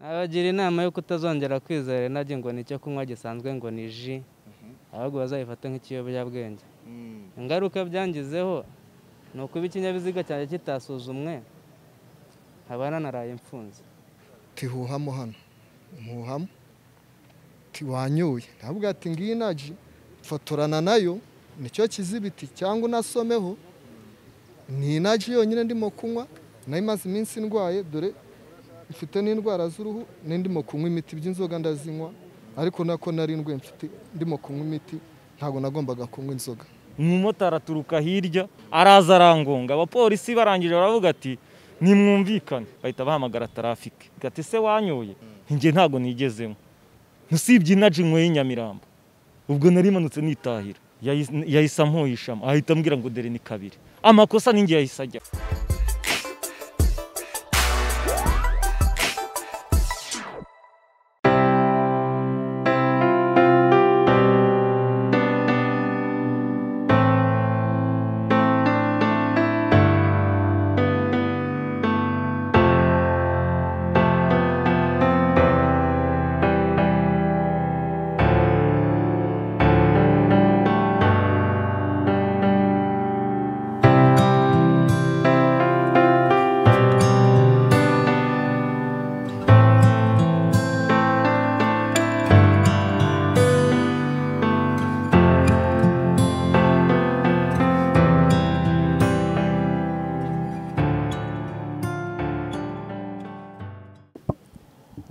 nabagira inama yo kutazongera kwizera inajye ngo ni icyo kunywa gisanzwe ngo ni ji ahubwo bazayifata nk'ikiyobyabwenge ingaruka byangizeho ni ukuba ikinyabiziga cyanjye kitasuzumwe nkaba nanaraye imfunze tihuhamo hano muhamo tiwanyoye ntabwo ati ngiyi naji fotorana nayo nicyo kizibiti cyangwa unasomeho ni inaji yonyine ndimo kunywa nayo imaze iminsi ndwaye dore mfite n'indwara z'uruhu n'indimo kunywa imiti by'inzoga ndazinywa ariko nako nari ndwe mfite ndimo kunywa imiti ntabwo nagombaga kunywa inzoga umumotari aturuka hirya araza arangonga abapolisi barangije baravuga ati nimwumvikane bahita bahamagara tarafike gati se wanyoye njye ntabwo nigezemo usibye inaji nyweye inyamirambo ubwo nari manutse nitahira yahise- yahise ampoyishamo ahita ambwira ngo dore ni kabiri amakosa ninjye yahise ajya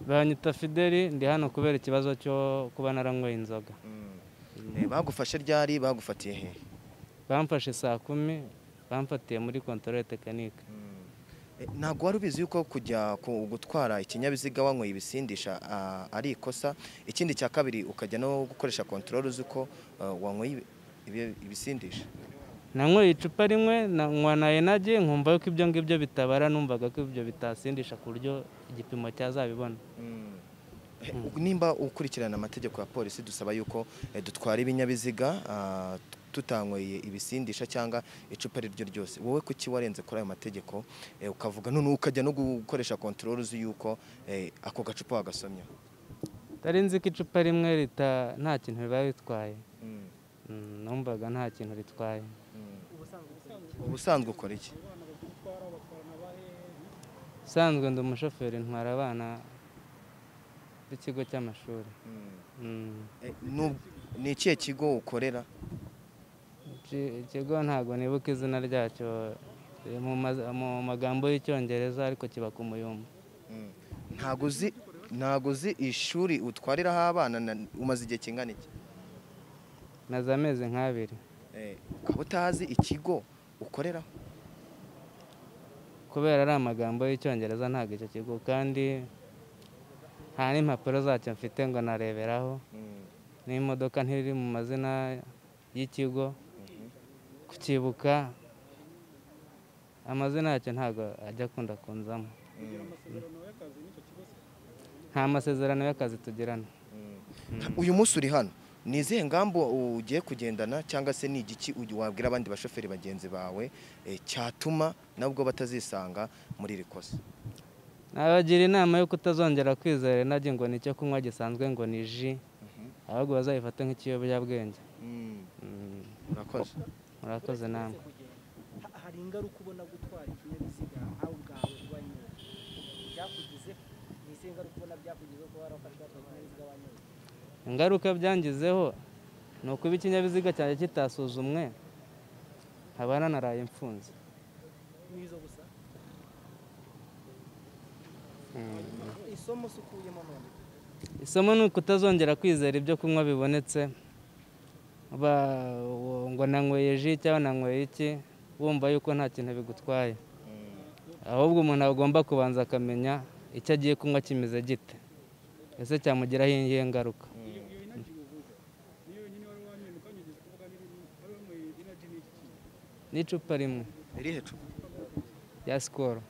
banyita fideli ndi hano kubera ikibazo cyo kuba naranywe inzoga bagufashe ryari bagufatiye he bamfashe saa kumi bamfatiye muri kontorore tekinike Eh, ntabwo wari ubizi yuko kujya ku- gutwara ikinyabiziga wanyweye ibisindisha ah, ari ikosa ikindi cya kabiri ukajya no gukoresha kontorore uzi ko ah, wanyweye ibi- ibi- ibisindisha nanyweye icupa rimwe nanywa na enage nkumva yuko ibyo ngibyo bitabara numvaga ko ibyo bitasindisha ku buryo igipimo cyazabibona Eh, nimba ukurikirana amategeko ya polisi dusaba yuko eh, dutwara ibinyabiziga ah, tutanyweye ibisindisha cyangwa icupa iryo ryose wowe kuki warenze kuri ayo mategeko eh, ukavuga none ukajya no gukoresha kontorore uzi yuko eh, ako gacupa wagasomye utari nzi ko icupa rimwe rita nta kintu riba ritwaye Mm, numvaga nta kintu ritwaye ubusanzwe ukora iki usanzwe ndi umushoferi ntwara abana b'ikigo cy'amashuri Mm, Eh, nu- ni ikihe kigo ukorera iki- ikigo ntabwo nibuka izina ryacyo riri mu maza- mu magambo y'icyongereza ariko kiba ku muyumba ntabwo uzi ntabwo uzi ishuri utwariraho abana na- umaze igihe kingana iki na za amezi nk'abiri Eh, ukaba utazi ikigo ukoreraho kubera ari amagambo y'icyongereza ntabwo icyo kigo kandi nta n'impapuro zacyo mfite ngo nareberaho n'imodoka ntiri mu mazina y'ikigo kucyibuka amazina yacyo ntabwo ajya akunda kunzamo nta masezerano y'akazi tugirana uyu munsi uri hano ni izihe ngamba ugiye kugendana cyangwa se ni igiki ugi- wabwira abandi bashoferi bagenzi bawe eh, cyatuma nabwo batazisanga muri iri kosa nabagira inama yo kutazongera kwizera inajye ngo ni icyo kunywa gisanzwe ngo ni ji ahubwo bazayifate nk'ikiyobyabwenge Mm, urakoze murakoze namwe Ha- hari ingaruka ubona gutwara ikinyabiziga aho ubwawe wanyoye byakugizeho ni izihe ngaruka ubona byakugizeho kuba warafashwe watwaye ikinyabiziga wanyoye ingaruka byangizeho ni ukuba ikinyabiziga cyanjye kitasuzumwe nkaba nanaraye imfunze n'izo gusa isomo usukuyemo none isomo ni ukutazongera kwizera ibyo kunywa bibonetse Ba- ngo nanyweye ji cyangwa nanyweye iki wumva yuko nta kintu bigutwaye ahubwo umuntu agomba kubanza akamenya icyo agiye kunywa kimeze gite ese cyamugiraho iyihe ngaruka n'icupa rimwe irihe cupa rya sikoro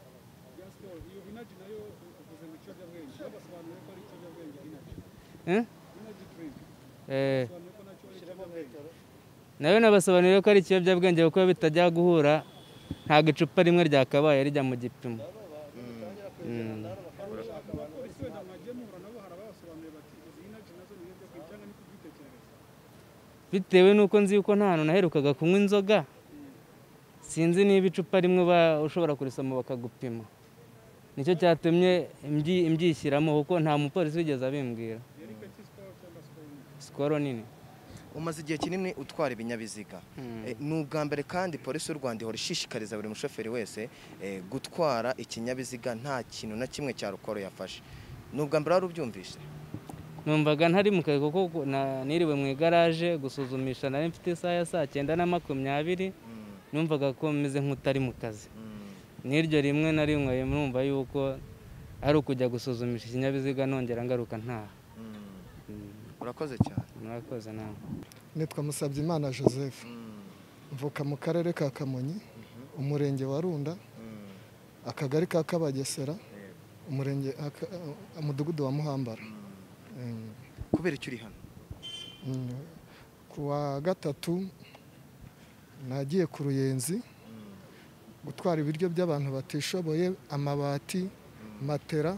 Eh? Eh. nawe nabasobanuriye ko ari ikiyobyabwenge kuko bitajya guhura ntabwo icupa rimwe ryakabaye rijya mu gipimo Mm. bitewe n'uko nzi yuko nta hantu naherukaga kunywa inzoga sinzi niba icupa rimwe ba- ushobora kurisoma bakagupima nicyo cyatumye mbyi- mbyishyiramo kuko nta mupolisi wigeze abimbwira sikoro nini umaze igihe kinini utwara ibinyabiziga Eh, ni ubwa mbere kandi polisi y'u rwanda ihora ishishikariza buri mushoferi wese eh, gutwara ikinyabiziga nta kintu na kimwe cya rukoro yafashe ni ubwa mbere wari ubyumvise numvaga ntari mu kazi kuko gu- na- niriwe mu igaraje gusuzumisha nari mfite isaha ya saa cyenda na makumyabiri numvaga ko meze nk'utari mu kazi n'iryo rimwe na rimwe numva yuko ari ukujya gusuzumisha ikinyabiziga nongera ngaruka ntaha urakoze cyane murakoze nawe nitwa Musabyimana joseph mvuka mu karere ka kamonyi umurenge wa runda akagari ka kabagesera umurenge aka- umudugudu wa muhambara Mm. kubera icyo uri hano Mm. ku wa gatatu nagiye ku ruyenzi gutwara ibiryo by'abantu batishoboye amabati matera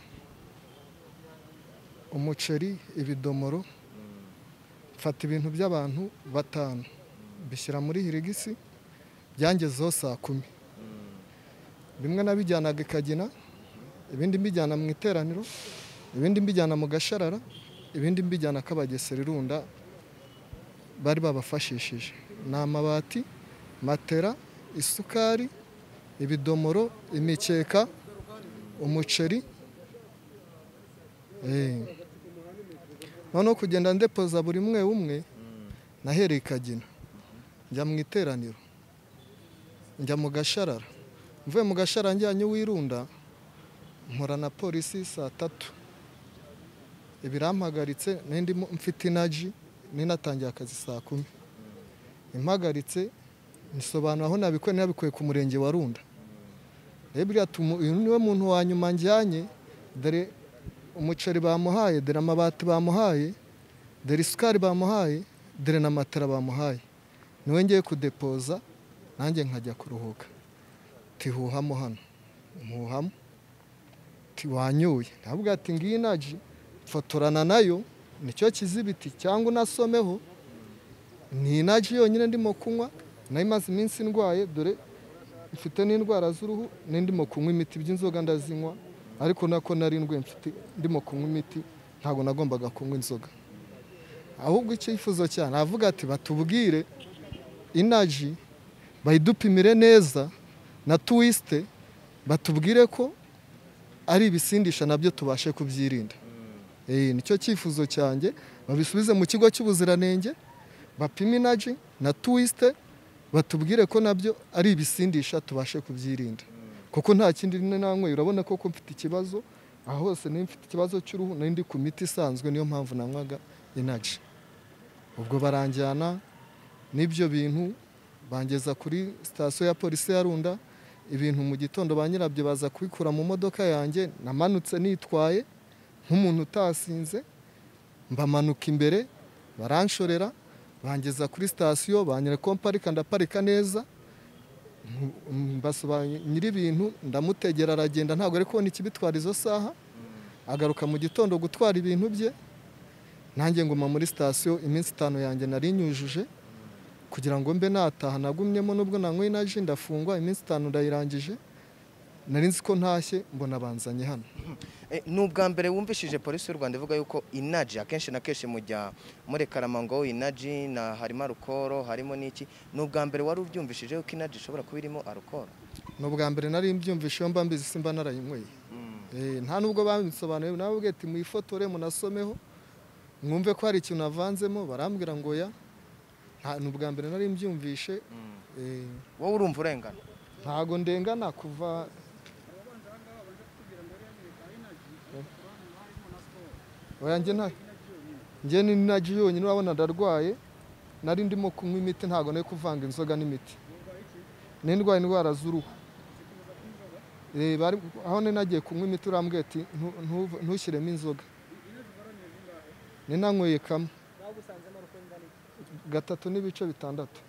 umuceri ibidomoro mfata ibintu by'abantu batanu bishyira muri hirigisi byangezeho saa kumi bimwe nabijyanaga ikagina ibindi mbijyana mu iteraniro ibindi mbijyana mu gasharara ibindi mbijyana kabagesera irunda bari babafashishije ni amabati matera isukari ibidomoro imikeka umuceri Eh. noneho kugenda ndepoza buri umwe umwe nahereye ikagina njya mu iteraniro njya mu gasharara mvuye mu gasharara njyanye uwirunda mpura na polisi saa tatu ibirampagaritse n'indi mfite inaji n'inatangiye akazi saa kumi impagaritse nsobanura aho nabikuye nabikuye ku murenge wa runda rero buriya tumu- uyu niwe muntu wa nyuma njyanye dore umuceri bamuhaye dore amabati bamuhaye dore isukari bamuhaye dore na matera bamuhaye niwe ngiye kudepoza nanjye nkajya kuruhuka tihuhamo hano muhamo tiwanyoye ntabwo ati ngiyi inaji fotorana nayo nicyo kizibiti cyangwa unasomeho ni inaji yonyine ndimo kunywa nayo imaze iminsi ndwaye dore mfite n'indwara z'uruhu n'indimo kunywa imiti by'inzoga ndazinywa ariko nako nari ndwaye mfite ndimo kunywa imiti ntabwo nagombaga kunywa inzoga ahubwo icyifuzo cyane avuga ati batubwire inaji bayidupimire neza na tuwisite batubwire ko ari ibisindisha nabyo tubashe kubyirinda Eh, nicyo cyifuzo cyanjye babisubize mu kigo cy'ubuziranenge bapime inaji na tuwisite batubwire ko nabyo ari ibisindisha tubashe kubyirinda kuko nta kindi nanyweye urabona koko mfite ikibazo aha hose niba mfite ikibazo cy'uruhu n'indi ku miti isanzwe niyo mpamvu nanywaga inaji ubwo baranjyana n'ibyo bintu bangeza kuri sitasiyo ya polisi ya runda ibintu mu gitondo ba nyirabyo baza kubikura mu modoka yanjye namanutse nitwaye nk'umuntu utasinze mbamanuka imbere baranshorera bangeza kuri sitasiyo banyereka ko mparika ndaparika neza nyiri ibintu ndamutegera aragenda ntabwo ari kubona ikibitwara izo saha agaruka mu gitondo gutwara ibintu bye nanjye nguma muri sitasiyo iminsi itanu yanjye nari nyujuje kugira ngo mbe nataha nagumyemo nubwo nanywa inaji ndafungwa iminsi itanu ndayirangije nari nzi ko ntashye mbona banzanye hano Eh, ni ubwa mbere wumvishije polisi y'u rwanda ivuga yuko inaji akenshi na kenshi mujya muri karamango inaji na harimo arukoro harimo n'iki ni ubwa mbere wari ubyumvishije yuko inaji ishobora kuba irimo arukoro ni ubwa mbere nari mbyumvise iyo mba mbizi simba narayinyweye Eh, nta nubwo babisobanuye nawe ubwe ati mwifotore munasomeho mwumve ko hari ikintu navanzemo barambwira ngo ya nta- ni ubwa mbere nari mbyumvishe Eh, wowe urumva urengana ntago ndengana kuva oya njye nta njye ni naji yonyine urabona ndarwaye nari ndimo kunywa imiti ntago nari kuvanga inzoga n'imiti nindwaye indwara z'uruhu Eh, bari aho nari nagiye kunywa imiti urambwira ati "Ntu- ntu- ntushyiremo inzoga ninanyweye kamwe gatatu n'ibice bitandatu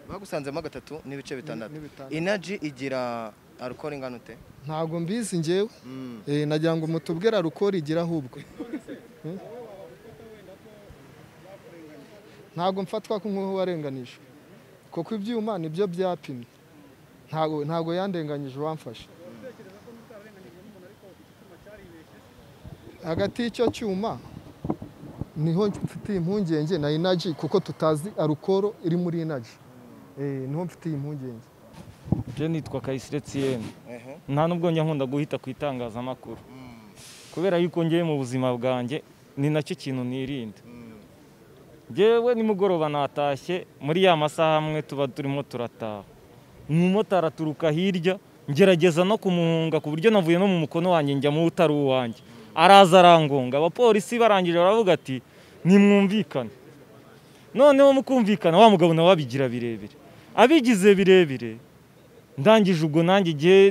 bagusanzemo gatatu n'ibice bitandatu n'ibitandatu. inaji igira arukoro ingana ute ntago mbizi njyewe Mm. Eh, nagira ngo mutubwire arukoro igira ahubwo ntabwo mfatwa ko nk'uwo warenganije kuko ibyuma nibyo byapimye ntabwo ntabwo yandenganyije uwamfashe hagati y'icyo cyuma niho mfitiye impungenge na inaji kuko tutazi arukoro iri muri inaji Eh, niho mfitiye impungenge je nitwa Kayisire Etienne Ehe. nta nubwo njya nkunda guhita ku itangazamakuru kubera yuko ngiye mu buzima bwanjye ni nacyo kintu nirinda njyewe nimugoroba natashye muri ya masaha amwe tuba turimo turataha umumotari aturuka hirya ngerageza no kumuhunga ku buryo navuye no mu mukono wanjye njya mu utari uwanjye araza arangonga abapolisi barangije baravuga ati nimwumvikane noneho mukumvikana wa mugabo nawe abigira birebire abigize birebire ndangije ubwo nanjye igihe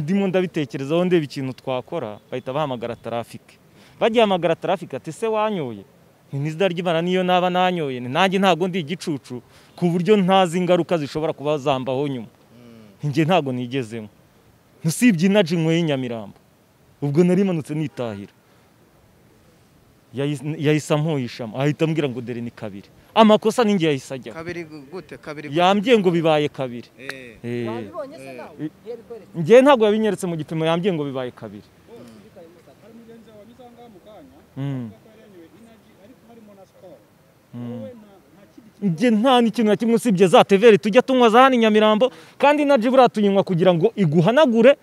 ndimo ndabitekerezaho ndeba ikintu twakora bahita bahamagara tarafike bagiye hamagara tarafike ati se wanyoye ntizidaryimana niyo naba nanyoye ni nanjye ntabwo ndi igicucu ku buryo ntazi ingaruka zishobora kuba zambaho nyuma njye ntabwo nigezemo usibye inaji nyweye inyamirambo ubwo narimanutse nitahira Yahise- yahise ampoyishamo ahita ambwira ngo dore ni kabiri amakosa ninjye yahise ajyaho kabiri gute kabiri gute? yambwiye ngo bibaye kabiri Eh. Eh. wabibonye se nawe iyo bikweretse njyewe ntabwo yabinyeretse mu gipimo yambwiye ngo bibaye kabiri Mm. Mm. njye nta n'ikintu na kimwe usibye za teveri tujya tunywa za hano i nyamirambo kandi na jibura tuyinywa kugira ngo iguhanagure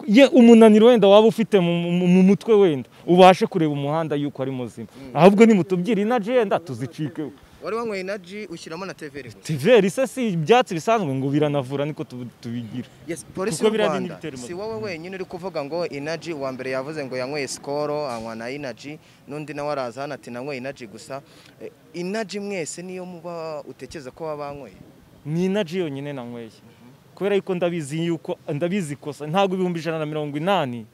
ye umunaniro wenda waba ufite mu, mu, mu mutwe wenda ubashe kureba umuhanda yuko ari muzima ahubwo nimutubwire inaji yenda tuzicikeho wari wanyweye inaji ushyiramo na teveri gusa teveri se si ibyatsi bisanzwe ngo biranavura niko tubi- tubigira Yes, polisi Kuko y'u biriya ni Rwanda ibitero si mu- wowe wenyine uri kuvuga ngo inaji uwa mbere yavuze ngo yanyweye sikoro anywa na inaji n'undi nawe araza hano ati nanyweye inaji gusa Eh, inaji mwese niyo muba utekereza ko waba wanyweye ni inaji yonyine nanyweye kubera yuko ndabizi yuko ndabizi ikosa ntabwo ibihumbi ijana na mirongo inani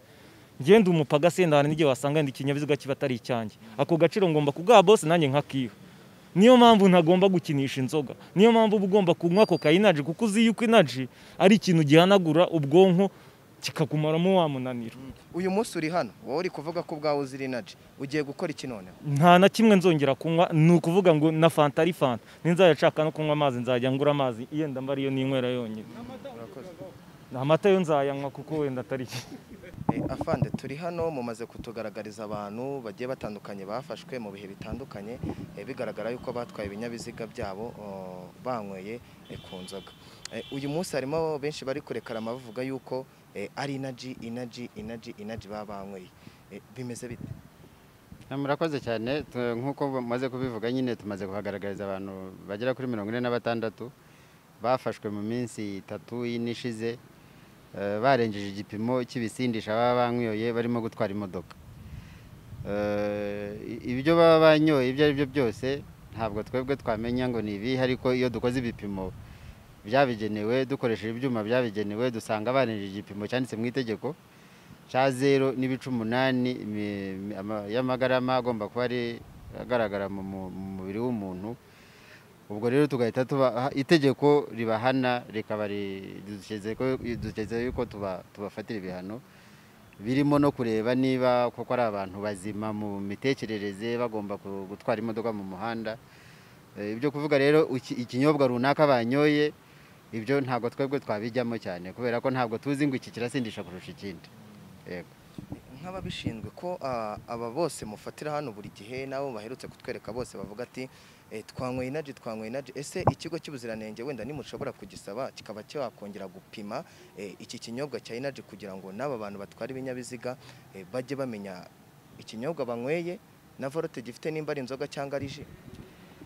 ngenda umupaga senda hari n'igihe wasanga ndi ikinyabiziga kiba atari icyanjye ako gaciro ngomba kugaha bose nanjye nkakiha niyo mpamvu ntagomba gukinisha inzoga niyo mpamvu uba ugomba kunywa koka inaji kuko uzi yuko inaji ari ikintu gihanagura ubwonko kikakumaramo wa munaniro uyu munsi uri hano wowe uri kuvuga ko ubwawe uzira inaji ugiye gukora iki noneho nta na kimwe nzongera kunywa ni ukuvuga ngo na fanta ari fanta ninzajya nshaka no kunywa amazi nzajya ngura amazi yenda mba ariyo ninywera yonyine Urakoze. amata yo nzayanywa kuko wenda atari iki Eh, afande turi hano mumaze kutugaragariza abantu bagiye batandukanye bafashwe mu bihe bitandukanye eh, bigaragara yuko batwaye ibinyabiziga byabo oh, banyweye eh, ku nzoga Eh, uyu munsi harimo benshi bari kurekara bavuga yuko eh, ari inaji inaji inaji inaji baba banyweye Eh, bimeze bite Na murakoze cyane tu- nk'uko mumaze kubivuga nyine tumaze kuhagaragariza abantu bagera kuri mirongo ine na batandatu bafashwe mu minsi itatu y'ine ishize eh, barengeje igipimo cy'ibisindisha baba banywoye barimo gutwara imodoka Eh, i- ibyo baba banyoye ibyo ari byo byose ntabwo twebwe twamenya ngo ni ibihe ariko iyo dukoze ibipimo byabigenewe dukoresheje ibyuma byabigenewe dusanga barengeje igipimo cyanditse mu itegeko cya zero n'ibice umunani imi- imi- ama- y'amagarama agomba kuba ari agaragara mu mu- mu mubiri w'umuntu ubwo rero tugahita tuba itegeko ribahana rikaba ri- dushyize ko- dushyize yuko tuba- tubafatira ibihano birimo no kureba niba koko ari abantu bazima mu mitekerereze bagomba ku- gutwara imodoka mu muhanda Eh, ibyo kuvuga rero iki- ikinyobwa runaka banyoye ibyo ntabwo twebwe twabijyamo cyane kubera ko ntabwo tuzi ngo iki kirasindisha kurusha ikindi yego nk'ababishinzwe ko ah, aba bose mufatira hano buri gihe nabo baherutse kutwereka bose bavuga ati eh, twanyweye inaji twanyweye inaji ese ikigo cy'ubuziranenge wenda nimushobora kugisaba kikaba cyakongera gupima eh, iki kinyobwa cya inaji kugira ngo n'aba bantu batwara ibinyabiziga eh, bajye bamenya ikinyobwa banyweye na vorote gifite nimba ari inzoga cyangwa ari ji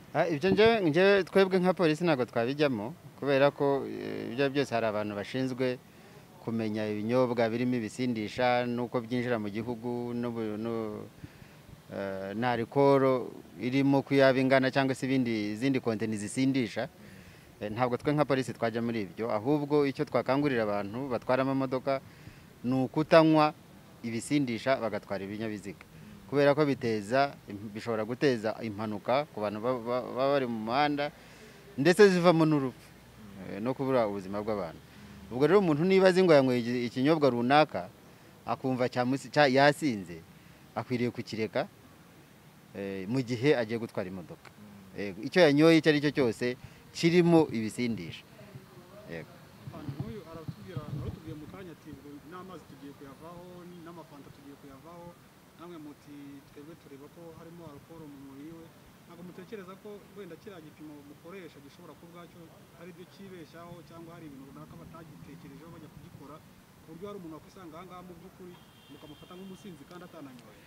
Ah, ibyo njyewe njyewe twebwe nka polisi ntabwo twabijyamo kubera ko eh, ibyo ari byo byose hari abantu bashinzwe kumenya ibinyobwa birimo ibisindisha n'uko byinjira mu gihugu n'ubu- n'u- eh, na arikoro irimo ko yaba ingana cyangwa se ibindi izindi konteni zisindisha Eh, ntabwo twe nka polisi twajya muri ibyo ahubwo icyo twakangurira abantu batwara amamodoka ni ukutanywa ibisindisha bagatwara ibinyabiziga kubera ko biteza bishobora guteza impanuka ku bantu ba- ba- baba bari mu muhanda ndetse zivamo n'urupfu eh, no kubura ubuzima bw'abantu ubwo rero umuntu niba azi ngo yanyweye iki- ikinyobwa runaka akumva cyamusi- cya- yasinze akwiriye kukireka eh, mu gihe agiye gutwara imodoka Yego, icyo yanyoye icyo ari cyo cyose kirimo ibisindisha Yego. Hano nk'uyu aratubwira arutubwiye mu kanya ati ngo n'amazi tugiye kuyavaho n'amafanta tugiye kuyavaho namwe muti twebwe tureba ko harimo alukoro mu mubiri we ntabwo mutekereza ko wenda kiriya gipimo mukoresha gishobora kuba ubwacyo hari ibyo kibeshaho cyangwa hari ibintu runaka batagitekerejeho bajya kugikora ku buryo hari umuntu wakwisanga aha ngaha mu by'ukuri mukamufata nk'umusinzi kandi atananyoye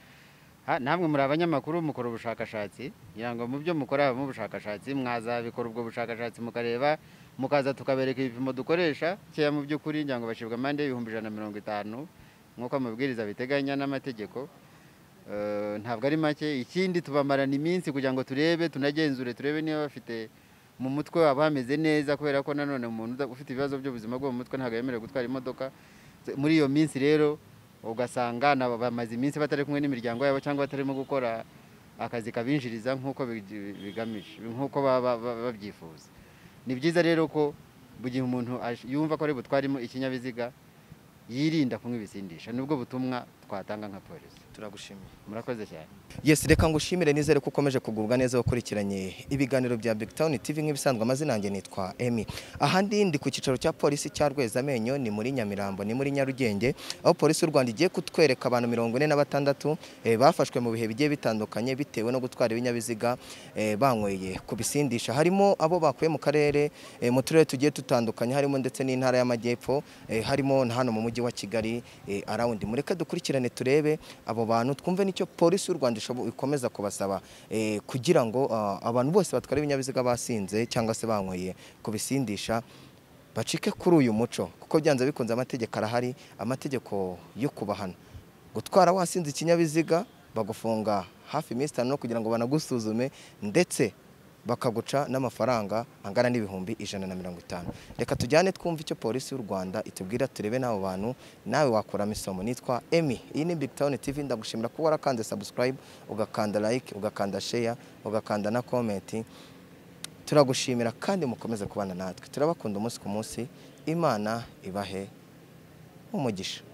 Ha, namwe muri abanyamakuru mukora ubushakashatsi kugira ngo mu byo mukora habamo ubushakashatsi mwazabikora ubwo bushakashatsi mukareba mukaza tukabereka ibipimo dukoresha cyeya mu by'ukuri ngira ngo bashibwa amande y'ibihumbi ijana na mirongo itanu nk'uko amabwiriza biteganya n'amategeko Eh, ntabwo ari make ikindi tubamarana iminsi kugira ngo turebe tunagenzure turebe niba bafite mu mutwe waba hameze neza kubera ko nanone umuntu uda- ufite ibibazo by'ubuzima bwo mu mutwe ntabwo yemerewe gutwara imodoka muri iyo minsi rero ugasanga nabo bamaze iminsi batari kumwe n'imiryango yabo cyangwa batarimo gukora akazi kabinjiriza nk'uko bigi- bigamije nk'uko baba- baba- babyifuza ni byiza rero ko mu gihe umuntu ash- yumva ko ari butwaremo ikinyabiziga yirinda kunywa ibisindisha nibwo butumwa twatanga nka polisi turagushimiye murakoze cyane yes reka ngushimire nizere ko ukomeje kugubwa neza wakurikiranye ibiganiro bya Big Town TV nk'ibisanzwe amazina yanjye nitwa Emmy ahandi ndi ku cyicaro cya polisi cya Rwezamenyo ni muri Nyamirambo ni muri Nyarugenge aho polisi y'u Rwanda igiye kutwereka abantu mirongo ine na batandatu eh, bafashwe mu bihe bigiye bitandukanye bitewe no gutwara ibinyabiziga eh, banyweye ku bisindisha harimo abo bakuye mu karere eh, mu turere tugiye dutandukanye harimo ndetse n'intara y'amajyepfo eh, harimo na hano mu mujyi wa Kigali eh, arawundi mureke dukurikirane turebe abo bantu twumve n'icyo polisi y'u Rwanda ishobo- ikomeza kubasaba eh, kugira ngo ah, abantu bose batwara ibinyabiziga basinze cyangwa se banyweye kubisindisha bacike kuri uyu muco kuko byanze bikunze amategeko arahari amategeko yo kubahana gutwara wasinze ikinyabiziga bagufunga hafi iminsi itanu kugira ngo banagusuzume ndetse bakaguca n'amafaranga angana n'ibihumbi ijana na mirongo itanu reka tujyane twumve icyo polisi y'u rwanda itubwira turebe n'abo bantu nawe wakuramo isomo nitwa emi iyi ni big town tv ndagushimira kuba warakanze subscribe ugakanda like ugakanda share ugakanda na comment turagushimira kandi mukomeze kubana natwe turabakunda umunsi ku munsi imana ibahe umugisha